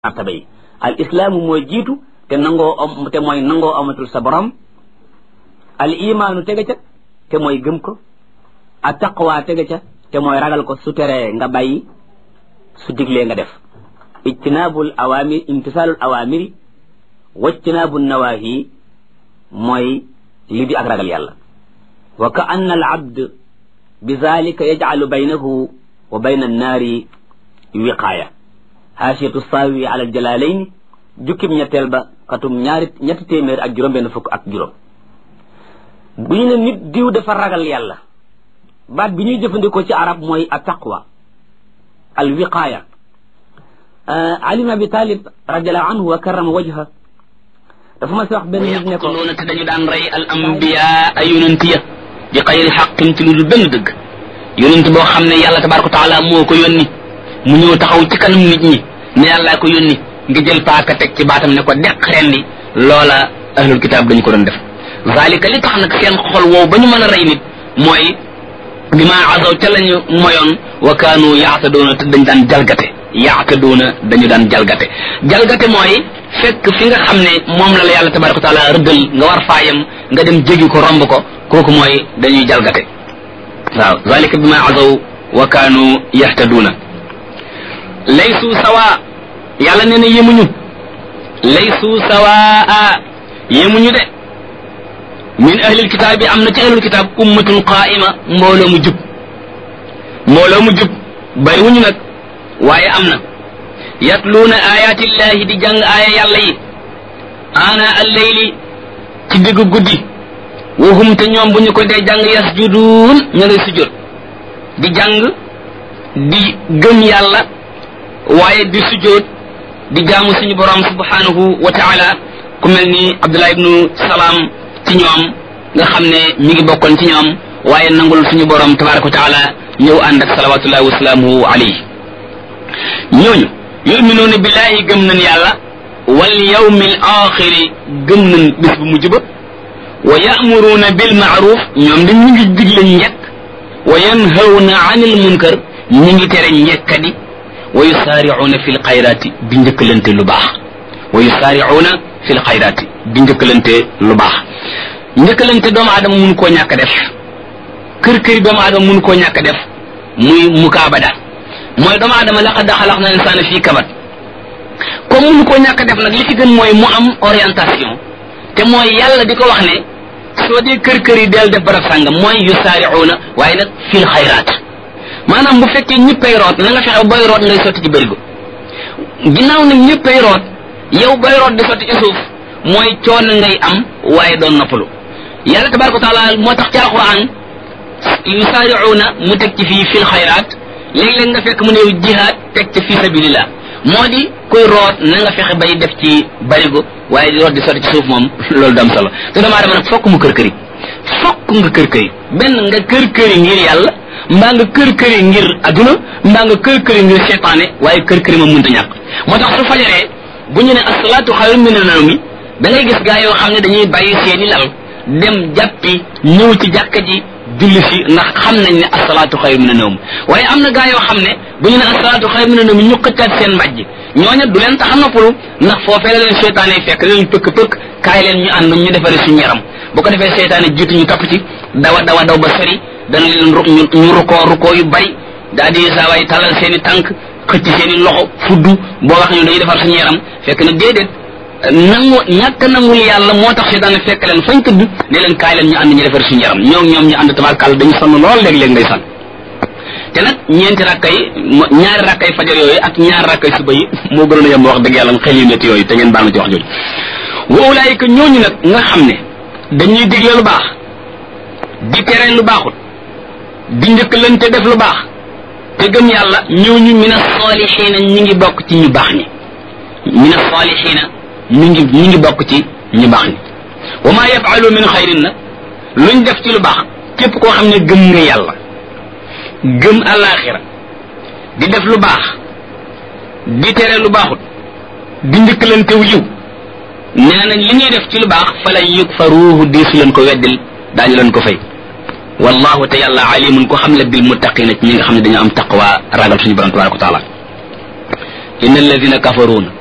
martaba yi al islaamu mooy jiitu te nangoo am te mooy nangoo amatul sa borom al imaanu tege ca te mooy gëm ko a taqwa tege ca te mooy ragal ko su teree nga bàyyi su diglee nga def ijtinaabul awaamir imtisaalul awaamiri wajtinaabu nawaahi mooy li di ak ragal yàlla wa ka anna al abd bi zalika yajcalu baynahu wa bayna annaari wiqaaya haasiyatu saawi ala jalaalayni jukkib ñetteel ba xatum ñaari ñetti téeméer ak juróom benn fukk ak juróom bu ñu ne nit diw dafa ragal yàlla baat bi ñuy jëfandikoo ci arab mooy a taqwa al wiqaaya ali ibn abi talib radiallahu anhu wa karrama wajha dafa ma si wax benn nit ne ko yaqtuluuna te dañu daan rey al ambiya ay yonent ya bi xayri xaqin ci lu dul benn dëgg yonent boo xam ne yàlla tabaraka wa taala moo ko yónni mu ñëw taxaw ci kanam nit ñi ne yàllaa ko yónni nga jël paaka teg ci baatam ne ko deq rendi loola ahlul kitaab dañu ko doon def zalika li tax nag seen xol woow ba ñu mën a rey nit mooy bi ma azaw ca lañu moyoon wa kaanu yaatadoona te dañ daan jalgate yaatadoona dañu daan jalgate jalgate mooy fekk fi nga xam ne moom la la yàlla tabaraka wa taala rëddal nga war faayam nga dem jégi ko romb ko kooku mooy dañuy jalgate waaw zalika bi ma azaw wa kaanu yahtaduuna laysu sawa yàlla nee na yemuñu laysu sawaa yemuñu de min ahlil kitaab bi am na ci ahlul kitaab ummatun qaa'ima mbooloo mu jub mbooloo mu jub bariwuñu nag waaye am na yatluuna ayaatillahi di jàng aaya yàlla yi ana alleyli ci diggu guddi wahum te ñoom bu ñu ko dee jàng yasjuduun ña ngay sujjóot di jàng di gëm yàlla waaye di sujjóot di jaamu suñu borom subhanahu wa taala ku mel ni Abdullah ibnu Salaam ci ñoom nga xam ne mi ngi bokkoon ci ñoom waaye nangul suñu borom tabaraka wa taala ñëw ànd ak salawatullahi wa salaamuhu alayhi ñooñu yuminuuna billahi gëm nañ yàlla wal yawmil axiri gëm nañ bis bu mujj ba wa ya'muruuna bil ma'ruf ñoom dañ ñu ngi digle njekk wa yanhawna anil munkar ñu ngi tere njekkadi wa yusaaricuuna fi lxayraati di njëkkalante lu baax wa yusaaricuuna fi lxayraati di njëkkalante lu baax njëkkalante doomu aadama mun koo ñàkk def kër këri doomu aadama mun koo ñàkk def muy mukaabada mooy doomu aadama laqad xalaqna insaana fii kabat comme mun koo ñàkk def nag li ci gën mooy mu am orientation te mooy yàlla di ko wax ne soo dee kër kër yi del def barab sàngam mooy yusaaricuuna waaye nag fi lxayraat maanaam bu fekkee ñëppay root na nga fexe booy root ngay sotti ci bërigo ginnaaw nag ñëppay root yow booy root di sotti ci suuf mooy coono ngay am waaye doon noppalu yàlla tabaraka wa taala moo tax ci alquran yusaariuuna mu teg ci fii fil xayraat léeg-léeg nga fekk mu ne yow jihaad teg ci fii sabilillah moo di kuy root na nga fexe bay def ci bërigo waaye di root di sotti ci suuf moom loolu dam solo te doomu aadama nag fokk mu kër këri fokk nga kër këri benn nga kër këri ngir yàlla mbaa nga kër këri ngir adduna mbaa nga kër këri ngir seytaane waaye kër këri moom mënta ñàkk moo tax su fajaree bu ñu ne asalaatu xayrun mina nawmi da ngay gis gaa yoo xam ne dañuy bàyyi seeni lal dem jàppi ñëw ci jàkka ji julli si ndax xam nañ ne asalaatu xayrun mina nawm waaye am na gaa yoo xam ne bu ñu ne asalaatu xayrun mina nawmi ñu xëccaat seen mbàjj ñooña du leen tax a noppalu ndax foofee la leen seytaane fekk leen pëkk-pëkk kaay leen ñu ànd ñu defare suñu yaram bu ko defee seytaane jiitu ñu topp ci dawa dawa daw ba sori dana leen ru ñu rukkoo rukkoo yu bari daal di saa waay talal seen i tànk xëcc seen i loxo fuddu boo wax ñu dañuy defar suñu yaram fekk na déedéet nangu ñàkk nangul yàlla moo tax seytaane fekk leen fañ tëdd ne leen kaay leen ñu ànd ñu defar suñu yaram ñoom ñoom ñu ànd tabarkàlla dañu sonn lool léeg-léeg ngay sonn te nag ñeenti rakkay ñaari rakkay fajar yooyu ak ñaari rakkay suba yi moo gënoon a yem wax dëgg yàlla xel yu métti yooyu te ngeen baal ma ci wax jooju wa ulaayika ñooñu nag nga xam ne dañuy digle lu baax di tere lu baaxut di njëkkalante def lu baax te gëm yàlla ñooñu min as-saalihiina ñi ngi bokk ci ñu baax ñi min as-saalihiina ñi ngi ñi ngi bokk ci ñu baax ñi wa maa yafaalu min xayrin nag luñ def ci lu baax képp koo xam ne gëm nga yàlla gëm alaaxira di def lu baax di tere lu baaxut di njëkkalante wu yiw nee nañ li ñuy def ci lu baax fa lan yukfaruuhu diisu leen ko weddil daañu leen ko fay wallahu te yàlla alimun ko xam le bil muttaqina ci ñi nga xam ne dañoo am taqwa ragal suñu borom tabaraka wa taala inna alladina kafaruuna